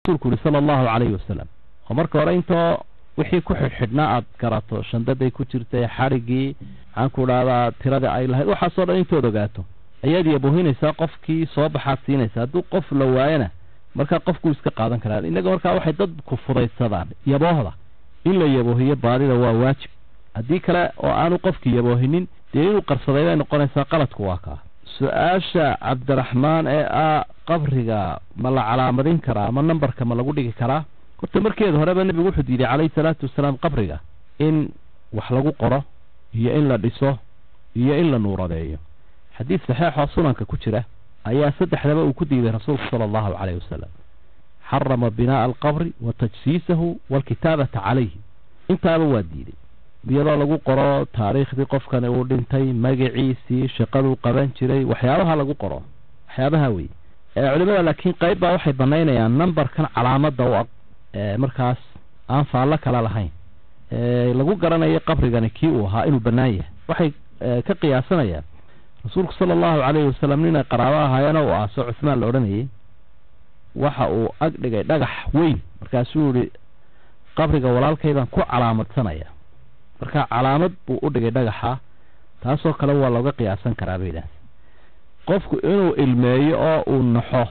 rasuulku yihi sala allahu calayhi wasalam oo marka hore intoo wixii ku xidhxidhnaa aad garato shandaday ku jirtay xadhiggii maxaan ku dhahdaa tiradii ay lahayd waxaasoo dhan intood ogaato ayaad yabohinaysaa qofkii soo baxaad siinaysa hadduu qof la waayana markaa qofkuu iska qaadan karaa innaga markaa waxay dadku fudaysadaan yaboohda in la yaboohiyo baadida waa waajib haddii kale oo aanu qofkii yaboohinin dee inuu qarsaday bay noqonaysaa qaladku waa kaa su-aasha cabdiraxmaan ee ah qabriga ma la calaamadin karaa ama nambarka ma lagu dhigi karaa horta markeeda horeba nebigu wuxuu diiday calayhi salaatu wasalaam qabriga in wax lagu qoro iyo in la dhiso iyo in la nuuradeeyo xadiid saxeexoo sunanka ku jira ayaa saddexdaba uu ku diiday rasuulku sala allahu calayhi wasalam xarama binaa'a alqabri wa tajsiisahu waalkitaabata calayhi intaaba waa diiday iyadoo lagu qoro taariikhdii qofkani uu dhintay magaciisii shaqaduu qaban jiray waxyaabaha lagu qoro waxyaabaha wey culimada laakiin qayb baa waxay banaynayaan numberkan calaamada u ag markaas aan faallo kale lahayn lagu garanayo qabrigani kii uu ahaa inuu bannaan yahay waxay ka qiyaasanayaan rasuulku sala allahu calayhi wasalam ninay qaraabo ahaayeenoo u aaso cuhmaan la odhanayay waxa uu ag dhigay dhagax weyn markaasuu yihi qabriga walaalkaydaan ku calaamadsanaya marka calaamad buu u dhigay dhagaxa taasoo kale waa looga qiyaasan karaa bay idhaahda qofku inuu ilmeeyo oo uu naxo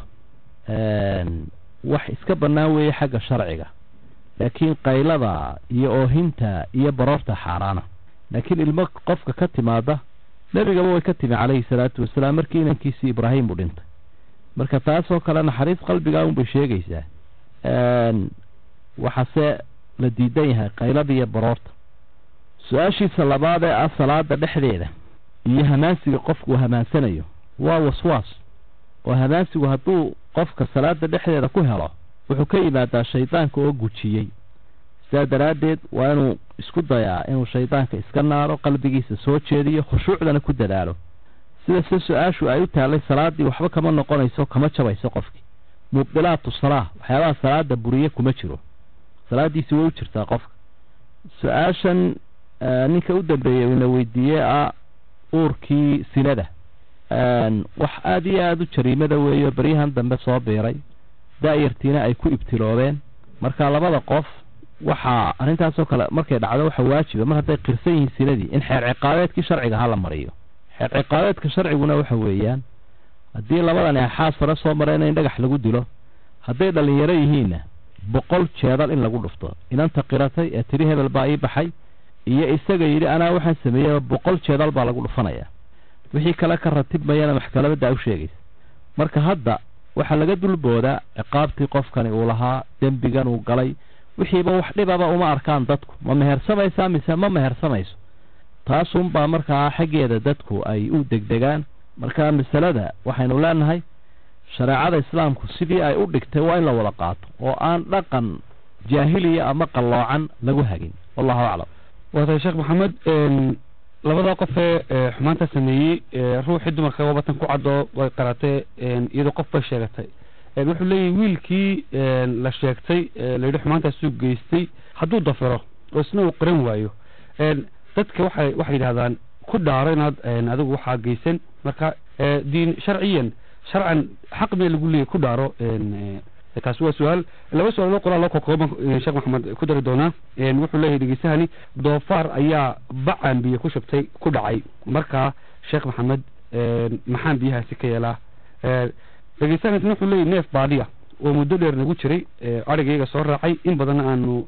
wax iska bannaan weeye xagga sharciga laakiin qaylada iyo oohinta iyo baroorta xaaraana laakiin ilmo qofka ka timaada nebigaba way ka timi calayhi salaatu wasalaam markii inankiisii ibraahim buu dhintay marka taasoo kale naxariis qalbigaa unbay sheegaysaa waxaase la diidan yahay qaylada iyo baroorta su-aashiisa labaad ee ah salaada dhexdeeda iyo hamaansiga qofku uu hamaansanayo waa waswaas oo hamaansigu hadduu qofka salaada dhexdeeda ku helo wuxuu ka yimaadaa shaydaanka oo gujiyey sidaa daraaddeed waa inuu isku dayaa inuu shaydaanka iska naaro qalbigiisa soo jeediyo khushuucdana ku dadaalo sida se su-aashu ay u taallay salaaddii waxba kama noqonayso kama jabayso qofkii mubdilaatu salaa waxyaabaha salaada buriye kuma jiro salaaddiisi way u jirtaa qofka su-aashan ninka u dambeeyey uuna weydiiyey ah uurkii sinada wax aada iyo aada u jariimada weeyo baryahan dambe soo biiray daayartiina ay ku ibtiloobeen marka labada qof waxaa arrintaasoo kale markay dhacdo waxa waajiba mar hadday qirsan yihiin sinadii in xeer ciqaabeedkii sharciga hala mariyo xeer ciqaabeedka sharciguna waxa weeyaan haddii labadani axaas fare soo mareen in dhagax lagu dilo hadday dhallinyaro yihiinna boqol jeedal in lagu dhufto inanta qiratay ee tiri hebel baa ii baxay iyo isaga yidhi anaa waxaan sameeyey boqol jeedal baa lagu dhufanaya wixii kale ka ratibmayana maxkamadda u sheegaysa marka hadda waxaa laga dulboodaa ciqaabtii qofkani uu lahaa dembigan uu galay wixiiba wax dhibaba uma arkaan dadku ma mehersamaysaa mise ma mehersamayso taasunbaa markaa xaggeeda dadku ay u degdegaan marka masalada waxaynu leenahay shareecada islaamku sidii ay u dhigtay waa in la wada qaato oo aan dhaqan jaahiliya ama qalloocan lagu hagin wallahu aclam waatay sheekh maxamed labada qofee xumaanta sameeyey ruuxii dumarka wabatan ku cadoo way qaratee iyadoo qof bay sheegatay wuxuu leeyahy wiilkii la sheegtay layidhi xumaantaasuu geystay hadduu dafiro oo isna uu qiran waayo dadka waxay waxay yidhahdaan ku dhaaro inaad adigu waxaa geysan marka diin sharciyan sharcan xaq mee lagu leeyahy ku dhaaro taasi waa su-aal laba su-aal qoraa loo kokooban sheekh maxamed ku dari doonaa wuxuu leeyahay dhegeysahani doofaar ayaa bacan biyo ku shubtay ku dhacay markaa sheekh maxamed maxaan biyahaasi ka yeelaa dhegeysahanisna wuxuu leeyahy neef baadiya oo muddo dheer nagu jiray adhigayga soo raacay in badanna aanu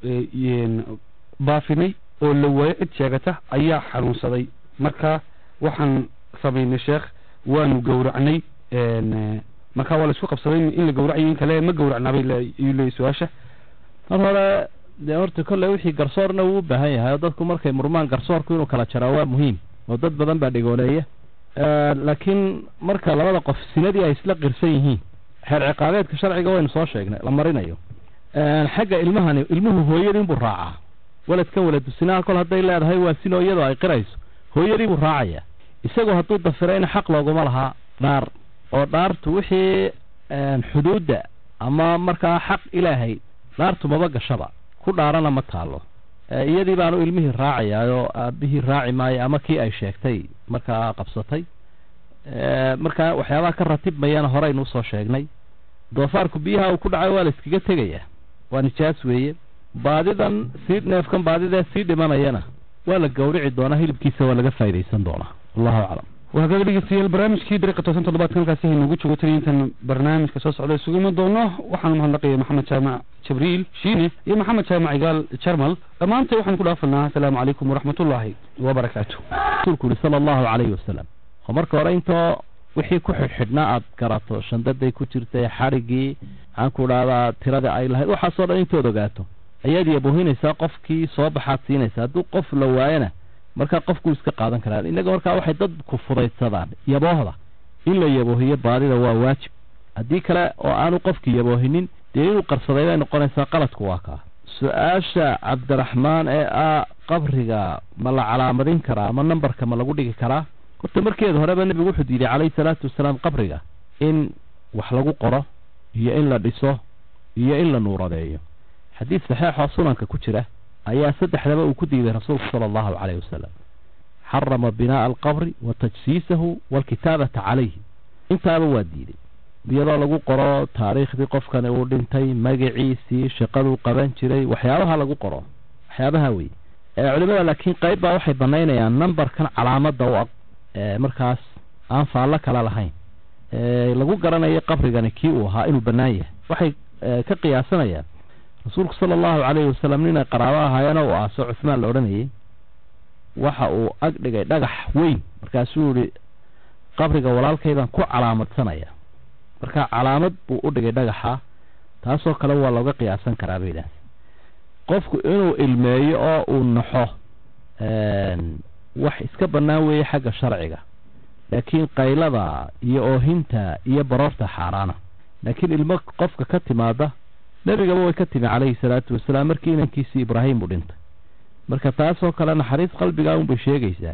baafinay oo la waayo cid sheegata ayaa xanuunsaday marka waxaan samaynay sheekh waanu gowracnay marka waa la isku qabsaday in la gawracayo in kale ma gawracnaabay ayuu leeyahy su-aasha mar hore dee horta kolley wixii garsoorna wuu u baahan yahay oo dadku markay murmaan garsoorku inuu kala jaraa waa muhiim oo dad badan baa dhegooleeya laakiin marka labada qof sinadii ay isla qirsan yihiin xeer ciqaabeedka sharciga waynu soo sheegnay la marinayo xagga ilmahani ilmuhu hooyadii inbuu raacaa waladkan waladu sinaha kol hadday leedahay waa sinoo iyadoo ay qirayso hooyadii buu raacaya isagoo hadduu dafirayna xaq looguma lahaa dhaar oo dhaartu wixii xuduudda ama markaa xaq ilaahay dhaartu maba gashaba ku dhaarana ma taalo iyadii baanu ilmihii raacayaa oo aabihii raaci maayo ama kii ay sheegtay markaa qabsatay markaa waxyaabaha ka ratibmayana horeynu usoo sheegnay doofaarku biyaha uu ku dhacay waa la iskaga tegayaa waa nijaas weeye baadidan sii neefkan baadidee sii dhimanayana waa la gawrici doonaa hilibkiisa waa laga faa'idaysan doonaa wallahu aclam waa hagaag dhegeystayaal barnaamijkii dariiqa toosan toddobaadkan halkaasi haynuugu joogo taliya intaan barnaamijka soo socda isugu iman doono waxaanu mahadnaqaya maxamed jaamac jibriil shiine iyo maxamed jaamac igaal jarmal dhammaantay waxaanu ku dhaafanaa asalaamu calaykum waraxmatullaahi wabarakaatu rasuulku yihi sala allahu calayhi wasalam oo marka hore intoo wixii ku xidhxidhnaa aad garato shandaday ku jirtay xadhiggii maxaan ku dhahdaa tiradii ay lahayd waxaasoo dhan intood ogaato ayaad yabohinaysaa qofkii soo baxaad siinaysa hadduu qof la waayana markaa qofkuu iska qaadan karaa innaga markaa waxay dadku fudaydsadaan yaboohda in la yaboohiyo baadida waa waajib haddii kale oo aanu qofkii yaboohinin dee inuu qarsaday bay noqonaysaa qaladku waa kaa su-aasha cabdiraxmaan ee ah qabriga ma la calaamadin karaa ama nambarka ma lagu dhigi karaa horta markeeda horeba nebigu wuxuu diiday calayhi salaatu wasalaam qabriga in wax lagu qoro iyo in la dhiso iyo in la nuuradeeyo xadiis saxeexoo sunanka ku jira ayaa saddexdaba uu ku diiday rasuulku sala allahu calayhi wasalam xarama binaa'a alqabri wa tajsiisahu waalkitaabata calayhi intaaba waa diiday iyadoo lagu qoro taariikhdii qofkani uu dhintay magaciisii shaqaduu qaban jiray waxyaabaha lagu qoro waxyaabaha wey culimada laakiin qayb baa waxay banaynayaan numberkan calaamadda u aq markaas aan faallo kala lahayn lagu garanayo qabrigani kii uu ahaa inuu bannaan yahay waxay ka qiyaasanayaan rasuulku sala allahu calayhi wasalam ninay qaraabo ahaayeenoo u aaso cuhmaan la odhanayay waxa uu ag dhigay dhagax weyn markaasuu yihi qabriga walaalkaydaan ku calaamadsanaya marka calaamad buu u dhigay dhagaxa taasoo kale waa looga qiyaasan karaa bay idhaahda qofku inuu ilmeeyo oo uu naxo wax iska bannaan weeye xagga sharciga laakiin qaylada iyo oohinta iyo baroorta xaaraana laakiin ilmo qofka ka timaada nebigaba way ka timi calayhi salaatu wasalaam markii inankiisii ibraahim uu dhintay marka taasoo kale naxariis qalbigaa unbay sheegaysaa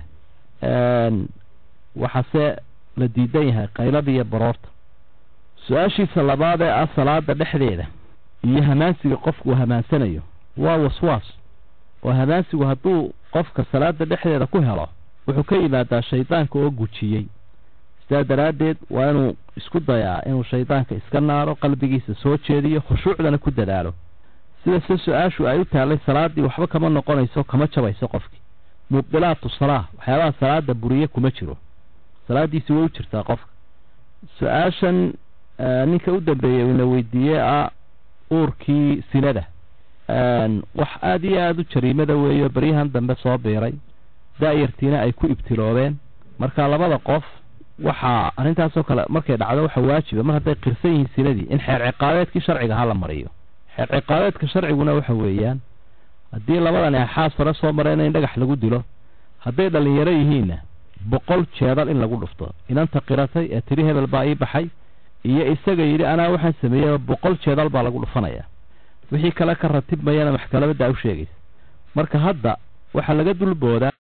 waxaase la diidan yahay qaylada iyo baroorta su-aashiisa labaad ee ah salaada dhexdeeda iyo hamaansiga qofku uu hamaansanayo waa waswaas oo hamaansigu hadduu qofka salaada dhexdeeda ku helo wuxuu ka yimaadaa shaydaanka oo gujiyey sidaa daraaddeed waa inuu isku dayaa inuu shaydaanka iska naaro qalbigiisa soo jeediyo khushuucdana ku dadaalo sida se su-aashu ay u taallay salaaddii waxba kama noqonayso kama jabayso qofkii mubdilaatu salaa waxyaabaha salaada buriye kuma jiro salaaddiisi way u jirtaa qofka su-aashan ninka u dambeeyey ina weydiiyey ah uurkii sinada wax aada iyo aada u jariimada weeyo baryahan dambe soo biiray daayartiina ay ku ibtiloobeen marka labada qof waxaa arrintaasoo kale markay dhacdo waxa waajiba mar hadday qirsan yihiin sinadii in xeer ciqaabeedkii sharciga hala mariyo xeer ciqaabeedka sharciguna waxa weeyaan haddii labadani axaas fare soo mareen in dhagax lagu dilo hadday dhallinyaro yihiinna boqol jeedal in lagu dhufto inanta qiratay ee tiri hebel baa ii baxay iyo isaga yidhi anaa waxaan sameeyey boqol jeedal baa lagu dhufanaya wixii kale ka ratibmayana maxkamadda u sheegaysa marka hadda waxaa laga dulboodaa